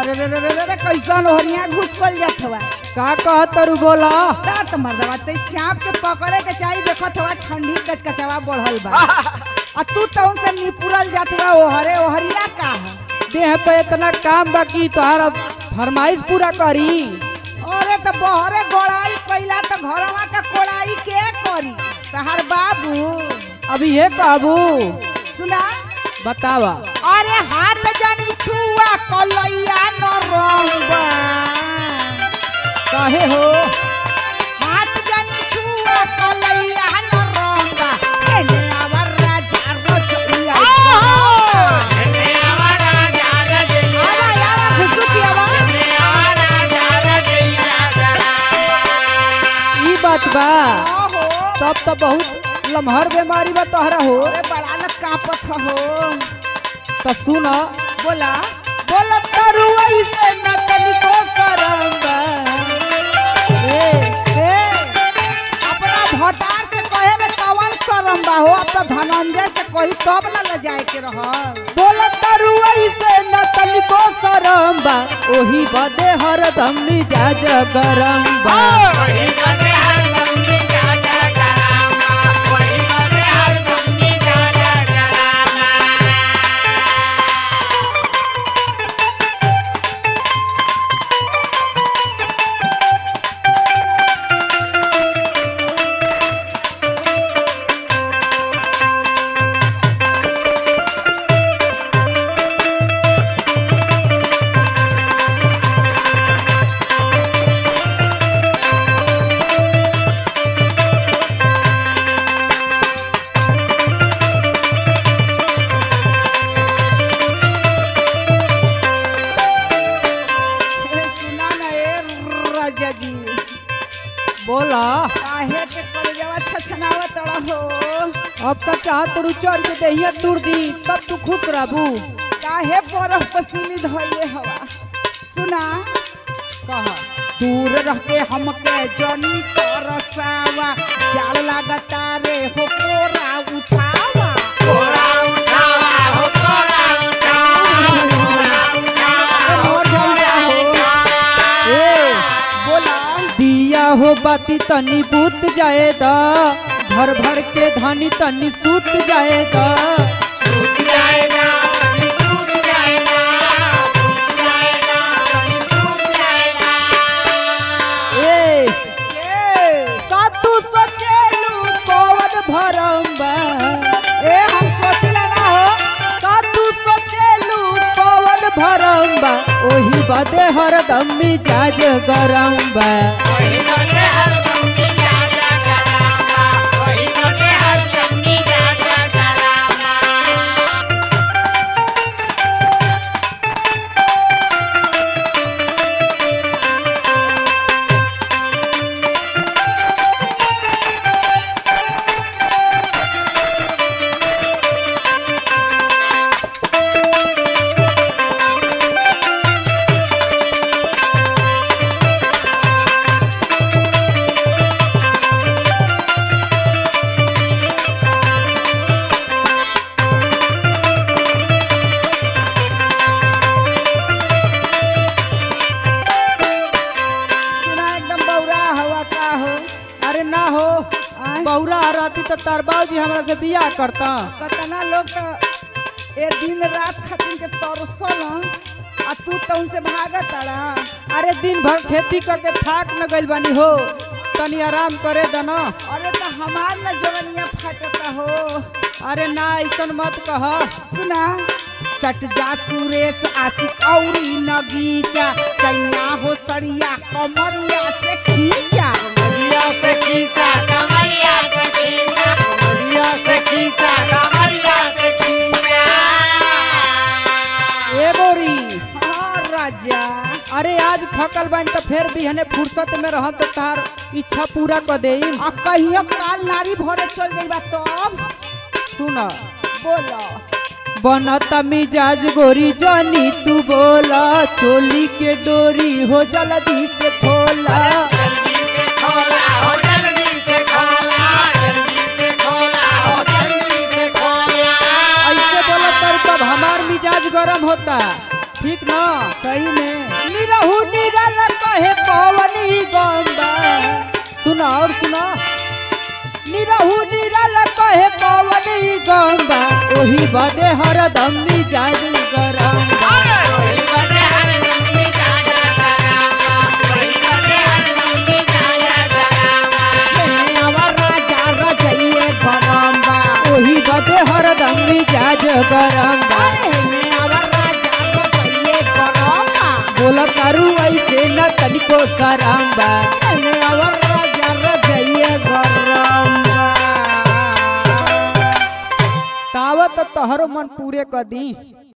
अरे रे रे रे रे रे कैसन ओहरिया घुसकल जात हवा का कहत तरू बोला दांत मर्दवा ते चाप के पकड़े के चाहिए देखत हवा ठंडी कचकचवा बढ़ल बा आ तू तउन से निपुरल जात हवा ओहरे ओहरिया का है देह पे इतना काम बाकी तोहार अब फरमाइश पूरा करी अरे तो बहरे गोड़ाई कैला तो घरवा का कोड़ाई के करी तहार बाबू अभी ये कहबू सुना बतावा अरे हाथ जानी छुआ कलैया न रंगबा काहे हो हाथ जानी छुआ कलैया न रंगबा एने आवर राजा रजैया आवा आवा घुसुकी आवा ई बात बा ओहो तब तो बहुत लम्हर बीमारी बा तोहरा हो अरे बड़ा न कापत हो तो सुन बोला बोला तारू ऐसे न तनिको करंगा ए ए अपना भतार से कहे में कवन शरम बा हो अब तो धनंजय से कही तब न ले जाए के रहल बोला तारू ऐसे न तनिको करंगा ओही बदे हरदम मिजाज गरम बा ए, सुना ना ए राजा जी बोला काहे के कलेजवा छछनावत हो अब तक चाह तरू चढ़ के दहिया तुर दी तब तू खुश रहबू काहे बरफ पसीनी धइले हवा सुना कहा दूर रह के हमके जनी तरसावा जाल लागता रे हो कोरा उठावा मोर भैया हो ए बोला दिया हो बाती तनी बूत जाए दा भर भर के धानी तनी सूत जाए दा ए ए का तू सोचेलू कौन भरम बा ए हम सोचला ना हो का तू सोचेलू कौन भरम बा ओही बदे हरदम मिजाज गरम बा सुना एकदम बौरा हवा का हो अरे ना हो आय बौरा रहती तो तरबाऊ जी हमरा से बियाह करता कतना लोग तो ए दिन रात खातिर के तरसल आ तू तो उनसे भागत अड़ा अरे दिन भर खेती करके थाक न गइल बानी हो तनी आराम करे दना अरे तो हमार न जवनिया फाटता हो अरे ना ऐसन मत कह सुना सट जा सुरेश आशिक औरी नगीचा सैया हो सड़िया कमरिया से खींचा ए बोरी हाँ राजा अरे आज थकल बानी तो फिर भी हने फुर्सत में रहम तो तार इच्छा पूरा कर देई आ कहियो काल नारी भरे चल जाइबा तब सुन बोलो बनता मिजाज गोरी जानी तू बोला चोली के डोरी हो जल्दी से खोला ऐसे बोला तर तब हमार मिजाज गरम होता ठीक ना सही में निरहु निरल कहे पवनी गंगा सुना और सुना निरहु निरल कहे पवनी गंगा ओही बदे हरदम मिजाज गरम बा। आवा राजा रजइए गरम बा ओही बदे हरदम मिजाज गरम बा। अरे आवा राजा रजइए गरम बा बोला तारू ऐसे न तनिको शरम बा अरे आवा राजा रजइए गरम बा तावत तहरो मन पूरे क दी